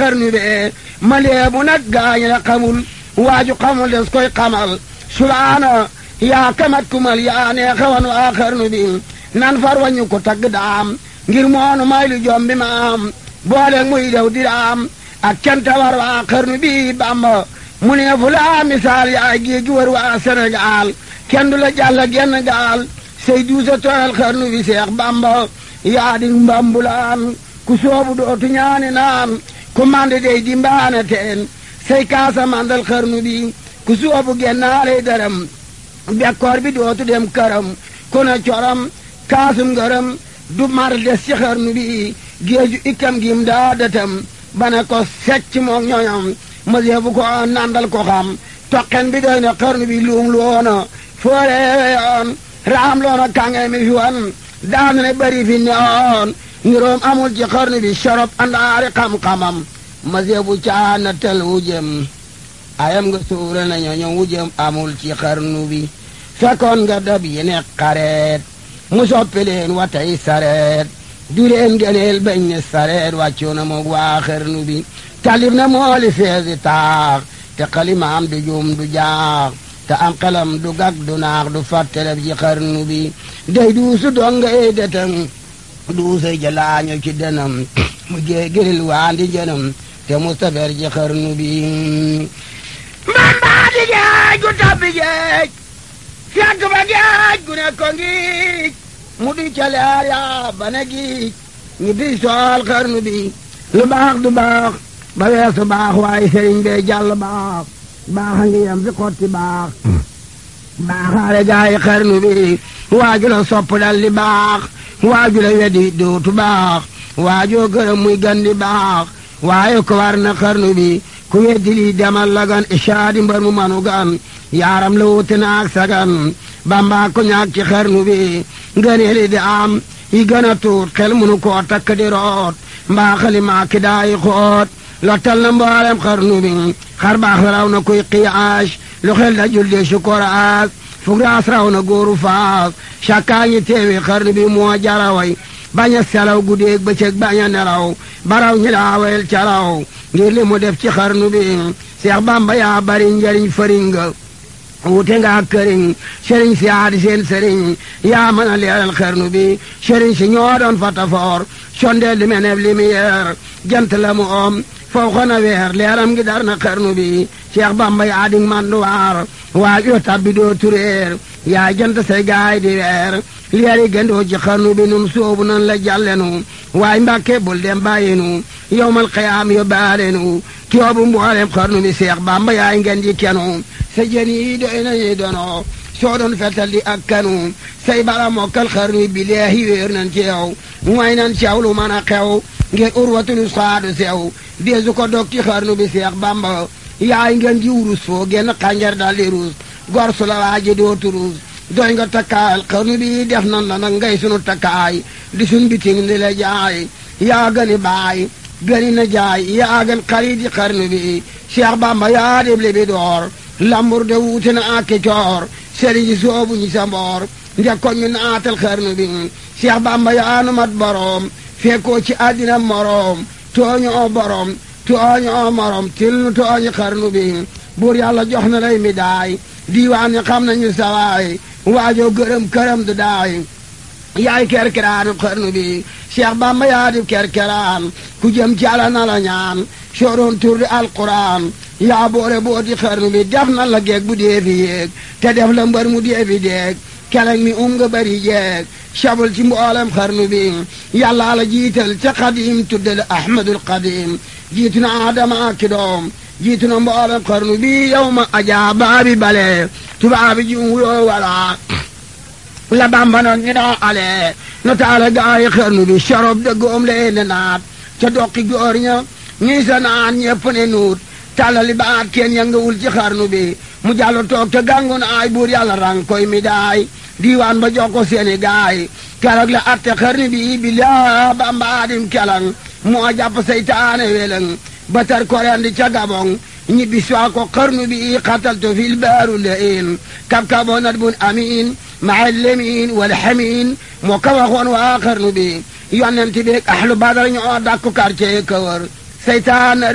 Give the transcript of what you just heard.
xarnu bee ma leebu nag gaañ la xamul waaju xamul des koy xamal subaana yaa kamat kumal yaa nee xawan waa xarnu bi nan far wañu ko tagg daam ngir moonu may lu jom bi ma am boole muy dew di daam ak canta war waa xarnu bi bamba mu ne fu laa misaal yaay géej gi wër waa Sénégal kenn du la jàll genn gaal say duusa tooyal xarnu bi seex bamba yaa di mbambulaan ku soobu dootu ñaani naan ku mande dey di mbaane teen say kaasa mandal xarnu bi ku soobu gennaaley dërëm bekkoor bi dootu dem këram ku ne corom kaasum ngërëm du mar des ci xarnu bi géeju ikkam gim daa dëtam bane ko secc moog ñoñom mësee bu ko nandal ko xam toqen bi doy na xarnu bi luum loona fooreewe yoon raam loona kànge mi fi wan daanu ne bari fi neoon niroom amul ci xarnu bi sorob andaari xam-xamam mësee bu caana tel wujem ayam nga suura na ñooñu wujem amul ci xarnu bi fekkoon nga dab yi ne xareet mu soppi leen wa tey sareet du leen gëneel bañ ne sareet wàccu na moog waa xarnu bi talib na mooli feesi taax te xalimaam du juum du jaax te am xelam du gag du naax du fàtteleb ci xarnu bi day duusu donga ey detam duusa jalaaño ci denam mu géegiril waandi jënam te mustafer ci xarnu bi mbambaa di geej gu tabbi geej fekk ba geej gu ne ko ngiij mu di ca leer yaa ba ne giij ñu di sool xarnu bi lu baax du baax ba weesu baax waaye sëriñ bee jàll baax baax a ngi yem fi xotti baax baaxaale gaa yi xarnu bi waaju la sopp dal di baax waaju la wedi dootu baax waajoo gërëm muy gan di baax waaye ko war na xarnu bi ku weddi lii demal la gan ishaadi mbar mu manu gan yaaram la wuute naag sagan bamba ko ñaag ci xarnu bi ngëneeli di am yi gën a tuut xel munu koo takk di root mbaa xali maa ki daayi xoot lottal na mboolem xarnu bi xar baax raw na kuy qiyaas lu xel da julde sukoraas fugraas raw na góoru faas cakkaa ñi teewi xarnu bi moo jaraway bañ a selaw guddeeg bëccëg bañ a nelaw baraw ñi laawel caraw ngir li mu def ci xarnu bi seex bamba yaa bari njariñ fëriñ nga wute nga ak këriñ sëriñ si aadi seen sëriñ yaa mën a leeral xarnu bi sëriñ si ñoo doon fatafoor sondeel li meneb lumière jant la mu om foo xona weer leeram ngi dar na xarnu bi Cheikh Bamba yaa di manduwaar waaj yoo tabbi doo tureer yaa jant say gaay di weer leeri gëndoo ci xarnu bi nun soobu nan la jàllenu waay mbàkke bul dem bàyyinu yowmal xiyaam yo baalenu tiyoobu mboolem xarnu bi Cheikh Bamba yaay ngeen di kenu sa jën yi doy nañu dono soo doon fetal di ak kanu say bala mokkal xarnu bi leehi wéer nan ci yow mooy nan ci yow lu mën a xew ngeen urwatul saadu sew deesu ko dog ci xarnu bi Cheikh Bamba yaay ngeen ji wurus foo genn xànjar dal di ruus gor su la waaji dootu ruus doy nga takkaayal xarnu bi def nan la nag ngay sunu takkaay di sun biting di la jaay yaa gëni baay gëni na jaay yaa gën xarit yi xarnu bi Cheikh Bamba yaa dib li bi door lambur de wuute na ak coor sëriñ si soobu ñi sa mboor njëkkoon ñu naatal xarnu bi Cheikh Bamba yaa nu mat boroom fekkoo ci àddina moroom tooñu oo boroom tooñu oo morom til nu tooñu xarnu bi buur yàlla jox na lay mi daay diiwaan ñi xam nañu sawaay waajoo gërëm këram du daay yaay kerkeraanu xarnu bi Cheikh Bamba yaa di kerkeraan ku jëm ci Yàlla na la ñaan sooroon tur di alquran yaa boore booti xarnu bi def na la geeg bu dee fi yéeg te def la mbër mu dee fi deeg keleng mi um nga bari jeeg sabul ci mboolem xarnu bi yàlla la jiital ca xadim tuddal ahmadul xadim jiitu na adama ak doom jiitu na mboolem xarnu bi yow ma ajaa baabi bale tubaabi ji wuyoo wala la bamba noon ñu doo ale no taala gaayi xarnu bi sorob de goom leen naat ca doqi góor ña ñii sa naan ñepp ne nuut tàllali baat kenn yëngawul ci xarnu bi mu jàll toog te gàngu na ay buur yàlla rang koy mi daay diiwaan ba jox ko seeni gaay keroog la atte xarnu bi bi laa bambaadim kelang moo jàpp seytaane welang batar korendi ca gabong ñibbi soo ko xarnu bi xataltu fil baaru lain kab kaboo nat bun amin maa lemin wala xamin moo ka waxoon waa xarnu bi yonent bi ahlu badar ñoo dakku quartier kawar seytaan